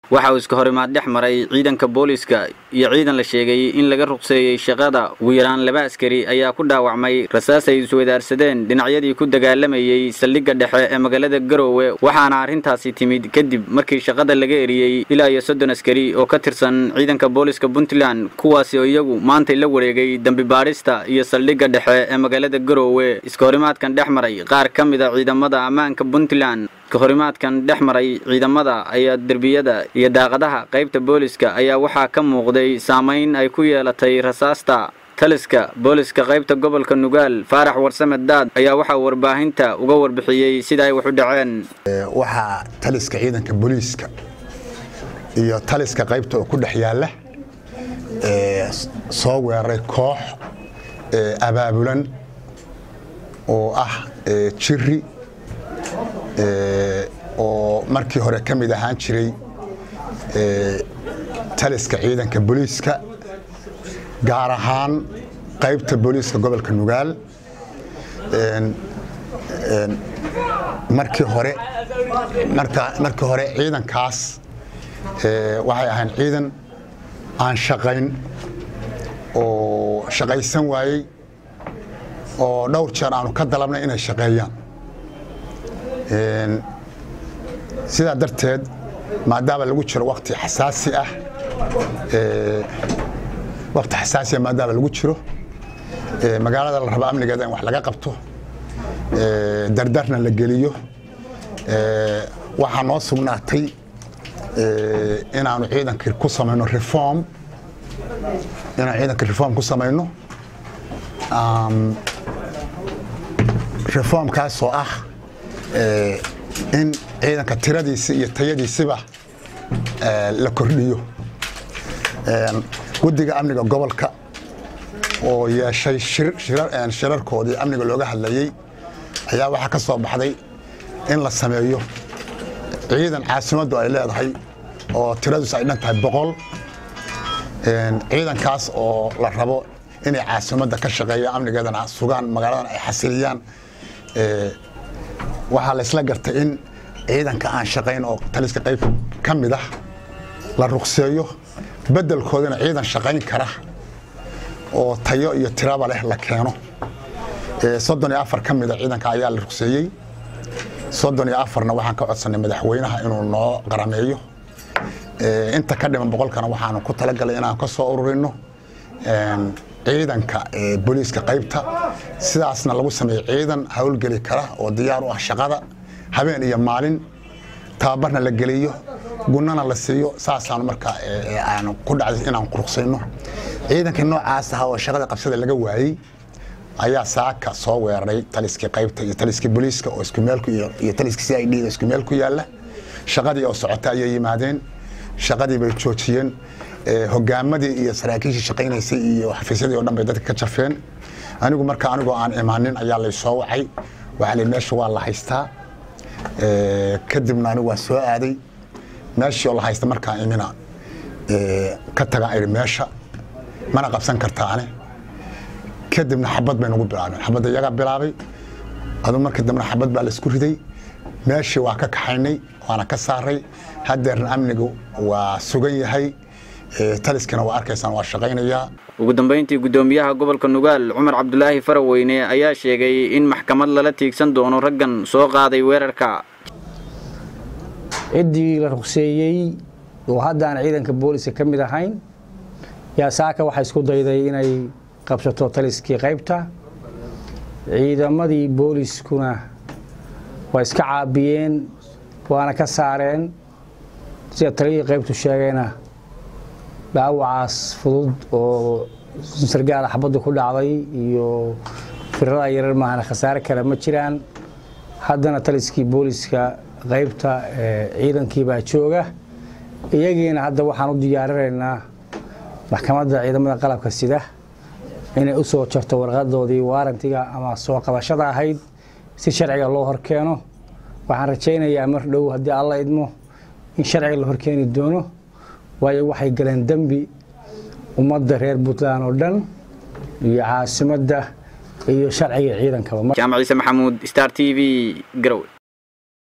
waxa uu iska horimaad dhex maray ciidanka booliiska iyo ciidan la sheegay in laga ruqseeyey shaqada ugu yaraan laba askari ayaa ku dhaawacmay rasaas ay iswadaarsadeen dhinacyadii ku dagaalamayey saldhigga dhexe ee magaalada garoowe waxaana arrintaasi timid kadib markii shaqada laga eriyey ilaa iyo soddon askari oo ka tirsan ciidanka booliiska puntland kuwaasi oo iyagu maantay la wareegay dembi baadhista iyo saldhigga dhexe ee magaalada garoowe iska horimaadkan dhex maray qaar ka mid a ciidamada ammaanka puntland kahorimaadkan dhex maray ciidamada ayaa derbiyada iyo daaqadaha qaybta booliska ayaa waxaa ka muuqday saamayn ay ku yeelatay rasaasta taliska booliska qaybta gobolka nugaal faarax warsame daad ayaa waxaa warbaahinta uga warbixiyey sida ay wax u dhaceen waxaa taliska ciidanka booliiska iyo taliska qaybta oo ku dhex yaalla soo weeraray koox abaabulan oo ah jiri oo markii hore ka mid ahaan jiray taliska ciidanka booliiska gaar ahaan qaybta booliiska gobolka nugaal markii hore markii hore ciidankaas waxay ahayn ciidan aan shaqayn oo shaqaysan waayey oo dhowr jeer aanu ka dalabnay inay shaqeeyaan sidaa darteed maadaama lagu jiro wakti xasaasi ah wakti xasaasiah maadaama lagu jiro magaalada la rabo amnigeeda in wax laga qabto dardarna la geliyo waxaa noo sugnaatay inaanu ciidanka ku samayno reform inaan ciidanka reform ku samayno reformkaasoo ah in ciidanka tiradiisi iyo tayadiisiba la kordhiyo guddiga amniga gobolka oo yeeshay shirarkoodii amniga looga hadlayey ayaa waxaa ka soo baxday in la sameeyo ciidan caasimaddu ay leedahay oo tiradiisu ay dhan tahay boqol ciidankaas oo la rabo inay caasimadda ka shaqeeyaan amnigeedana sugaan magaaladan ay xasiliyaan waxaa la isla gartay in ciidanka aan shaqayn oo taliska qayb ka mid ah la ruqseeyo beddelkoodana ciidan shaqayn kara oo tayo iyo tiraba leh la keeno soddon iyo afar ka mida ciidanka ayaa la ruqseeyey soddon iyo afarna waxaan ka codsanay madaxweynaha inuu noo qarameeyo inta ka dhiman boqolkana waxaanu ku talagalay inaan ka soo ururino ciidanka booliiska qaybta sidaasna lagu sameeyey ciidan howlgeli kara oo diyaar u ah shaqada habeen iyo maalin tababarna la geliyo gunana la siiyo saasaan marka aan ku dhacday inaan quruqsayno ciidankii noocaas ah oo shaqada qabsada laga waayey ayaa saaka soo weeraray taliskii qaybta iyo taliskii booliiska oo isku meel iyo taliskii c i d isku meel ku yaalla shaqadii oo socota ayay yimaadeen shaqadii bay joojiyeen hogaamadii iyo saraakiishii shaqaynaysay iyo xafiisyadii o dhan bay dadka ka jafeen anigu marka anigoo aan imaanin ayaa lay soo wacay waxaa li meesha waa la haystaa kadibna anigu waan soo aaday meeshii oo la haysta markaa imina ka tagaan idhi meesha mana qabsan kartaane kadibna xabad bay nagu bilaabeen xabadda iyagaa bilaabay adu markii dambena xabad baa laisku riday meeshii waa ka kaxaynay waana ka saaray haddeerna amnigu waa sugan yahay taliskana waa arkaysaan waa shaqaynayaa ugu dambayntii guddoomiyaha gobolka nugaal cumar cabdulaahi faraweyne ayaa sheegay in maxkamad lala tiigsan doono raggan soo qaaday weerarka ciddii la ruqseeyey oo haddaan ciidanka booliska ka mid ahayn yaa saaka waxaa isku dayday inay qabsato taliskii qaybta ciidamadii booliskuna waa iska caabiyeen waana ka saareen sida taliyihii qaybtu sheegayna dhaawacaas fudud oo sargaala xabaddu ku dhacday iyo firada yarar maahana khasaare kale ma jiraan haddana taliskii booliska qaybta ciidankii baa jooga iyagiina hadda waxaan u diyaarinaynaa maxkamadda ciidamada qalabka sida inay u soo jarto warqadoodii waarantiga ama soo qabashada ahayd si sharciga loo horkeeno waxaan rajaynayaa mar dhow haddii alla idmo in sharciga la horkeeni doono waayo waxay galeen dembi ummadda reer puntland oo dhan iyo caasimadda iyo sharciga ciidankaba jaamac ciise maxamuud star t v garowe